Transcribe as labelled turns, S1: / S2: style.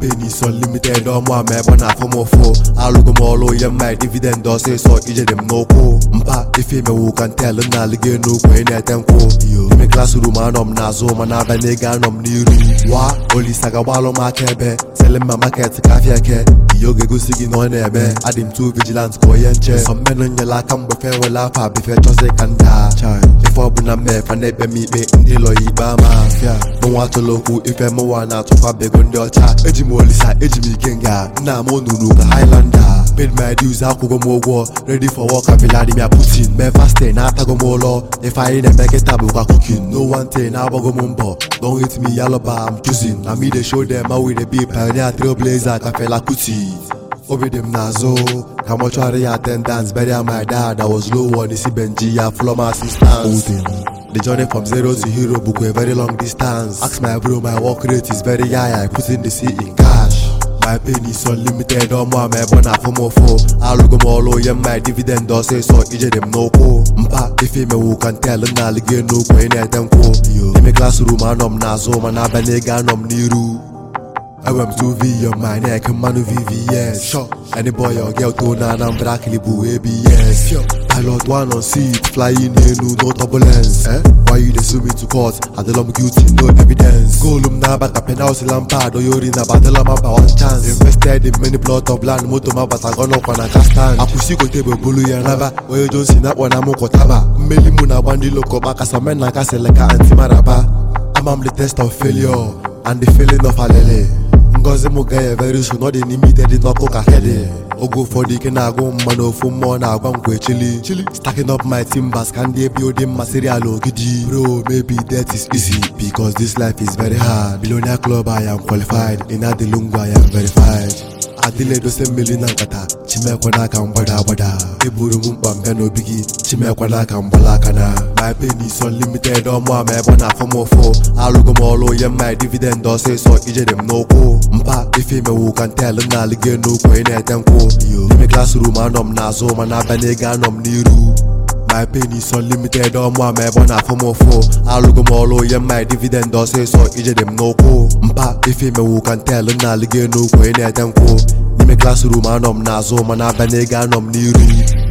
S1: pain is unlimited ọmụ ama ebe ọ na-afụ m ụfụ alụgo m ọrụ onye mma dividend ọsịsọ ijede m n'ụkwụ mpa ife imewu ka ntel m na-alụgo n'ukwu ị na-ete nkwụ ime klasrum anọ m n'azụ mana abịa n'ego anọ m n'iru wa olisa gagbalụ m aka ebe sele mma maket ka afịa eke ihe oge gosi gị na ọ na-eme adị m too vigilant ka onye nche sọmmenụ nyela aka mgbe fe wele afọ abife chọzi ka nda ife ọbụla mmefa na-ekpe m ikpe ndị lọ ya ikpe ama afịa mụnwa atụla okwu ife mụnwa na-atụkwa bego ndị ọcha eji m olisa eji m ike nga nna m onunu ka highlander paid my dues akwụgo m ụgwọ ready for work ka Vladimir Putin mee fasting na-atago m ụlọ ife anyị na-eme kịta bụkwa cooking no one thing na-agbago m mbọ don't hate me yalọba I'm choosing na me dey show them how we dey be pioneer trailblazer ka Fela Kuti obi dị m n'azụ ka mọchụarị ya attendance bury my dad I was low on isi benji ya from assistance The journey from zero to hero bụkwa a very long distance ask my bro my work rate is very high I put in the C in cash my pain is unlimited ọmụ ama ebe ọ na-afụ m ụfụ alụgo m ọrụ onye mma dividend ọsịsọ ijede m n'ụkwụ mpa ife imewu ka ntel m na-alụgo n'ukwu ị na-ete nkwụ ime klasrum anọ m n'azụ mana abịa n'ego anọ m n'iru enwe m 2v on my neck mmanụ vvs sure any boy or girl to na Anambra kilibu abs pilot one on seat flying elu no turbulence eh? why you dey sue me to court adịla m guilty no evidence goolu m na-aba ka penalty lampard onye ori na badịla m aba one chance invested in many plot of land moto m abatago n'ọkwa na kastan akwụsị gote bụ bulu ya naba onye johnson akpọ na m kwụtaba mmeli mụ na-agba ndị lokọba kasa men na kasịlị ka antimaraba ama m the test of failure and the feeling of alele ngozi m ga very soon ọ dị n'ime ite dị n'ọkụ ka hede oge ụfọdụ ike na-agụ mma na ofu mmụọ na-agwa m kwe chili chili stacking up my timbers ka ndị ebe odi mmasịrị ala ogidi bro maybe that is easy because this life is very hard billionaire club I am qualified in adilungwa I am verified adịla edose mmiri na nkata chimekwe n'aka mgbada agbada eburu m mkpa mbịa n'obi gị chimekwe n'aka mgbala aka na my pain is unlimited ọmụ ama ebe ọ na-afụ m ụfụ alụgo m ọrụ onye mma dividend ọsịsọ ijede m n'ụkwụ mpa ife imewu ka ntel m na-alụgo n'ukwu ị na-ete nkwụ ime klasrum anọ m n'azụ mana abịa n'ego anọ m n'iru my pain is unlimited ọmụ ama ebe ọ na-afụ m ụfụ alụgo m ọrụ onye mma dividend ọsịsọ ijede m n'ụkwụ mpa ife imewu ka ntel m na-alụgo n'ukwu ị na-ete nkwụ n'ime klasrum anọ m n'azụ mana abịa n'ego anọ m n'iru